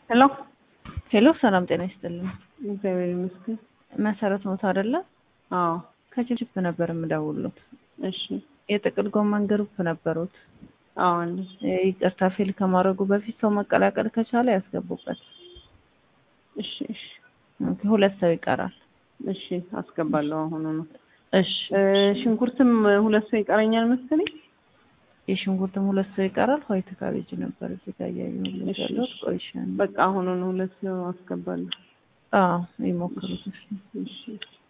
ሄሎ ሄሎ ሰላም ጤና ይስጥልን። እግዚአብሔር ይመስገን። መሰረት ሞት አይደለ? አዎ ከችፕ ነበር የምደውሉት። እሺ የጥቅል ጎመን ግሩፕ ነበሩት። አዎ አለ ይቅርታ ፌል ከማድረጉ በፊት ሰው መቀላቀል ከቻለ ያስገቡበት። እሺ እሺ ኦኬ፣ ሁለት ሰው ይቀራል። እሺ አስገባለሁ አሁኑ ነው። እሺ እ፣ ሽንኩርትም ሁለት ሰው ይቀረኛል መሰለኝ። የሽንኩርትም ሁለት ሰው ይቀራል። ኋይት ካቤጅ ነበር እዚህ ጋር እያየሁልሽ እሺ፣ ያለሁት። እሺ። ቆይሻን በቃ አሁኑ ነው ሁለት ሰው አስገባለሁ። አዎ ይሞክሩት። እሺ እሺ